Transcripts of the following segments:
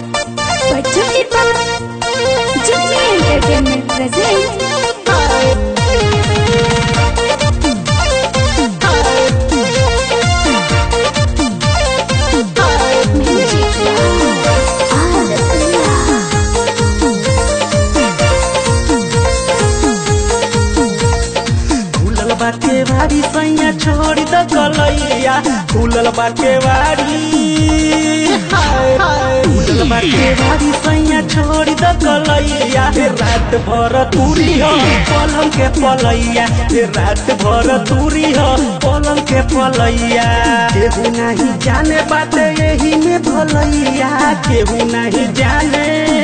Presented by Jimmy Entertainment presents Music by Arasila. खुलल बाटे बारी सैया छोड़ी द कलैया खुलल बाटे बारी हाय, हाय। खुलल बाटे बारी सैया छोड़ी द कलैया हे रात भर तुरी हो पलंग के पलैया हे रात भर तुरी हो पलंग के पलैया केहू नहीं जाने बाटे यही में भलैया केहू नहीं जाने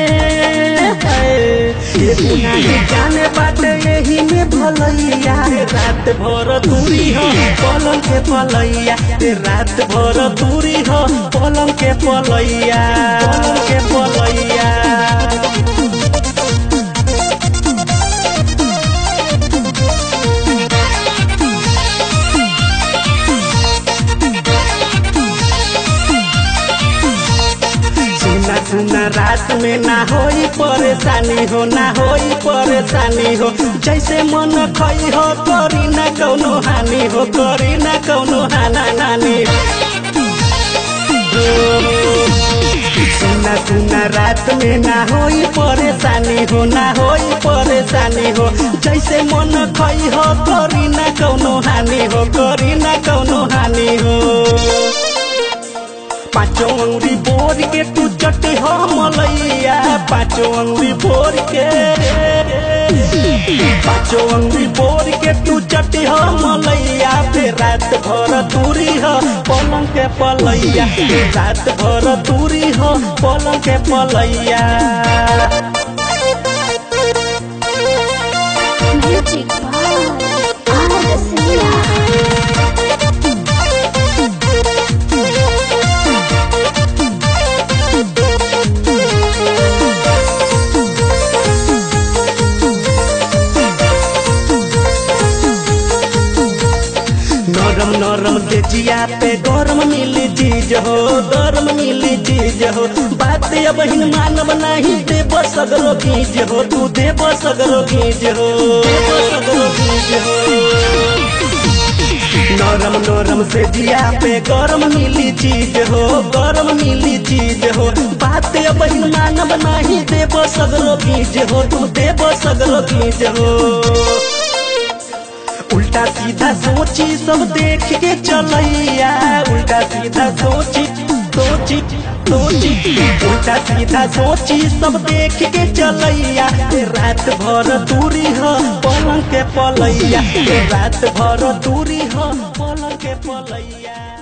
केहू नहीं जाने बाटे यही में भलैया रे रात भर दूरी हो पलंग के पलैया रे रात भर दूरी हो पलंग के पलैया पलंग के पलैया सुना सुना रात में ना होई परेशानी हो ना होई परेशानी हो जैसे मन खई हो करी ना कौनो हानि हो करी ना कौनो हाना नानी सुना सुना रात में ना होई परेशानी हो ना होई परेशानी हो जैसे मन खई हो करी ना कौनो हानि हो करी ना कौनो हानि हो पाँचों अंगुरी बोर के तू चटे हो मलैया पाँचों अंगुरी बोर के पाँचों अंगुरी बोर के तू चटे हो मलैया फिर रात भर दूरी हो पलंग के पलैया फिर रात भर दूरी हो पलंग के पलैया Music by Arasila. नरम नरम से जिया पे गरम मिली चीज हो गरम मिली चीज हो बात अब हिन मानव नहीं देव सगरो गीज हो तू देव सगरो गीज हो देव सगरो गीज हो नरम नरम से जिया पे गरम मिली चीज हो गरम मिली चीज हो बात अब हिन मानव नहीं देव सगरो गीज हो तू देव सगरो गीज हो उल्टा सीधा सोची सब देख के चलैया उल्टा सीधा सोची सोची सोची उल्टा सीधा सोची सब देख के चलैया ए रात भर दूरी हो पलंग के पलैया ए रात भर दूरी हो पलंग के पलैया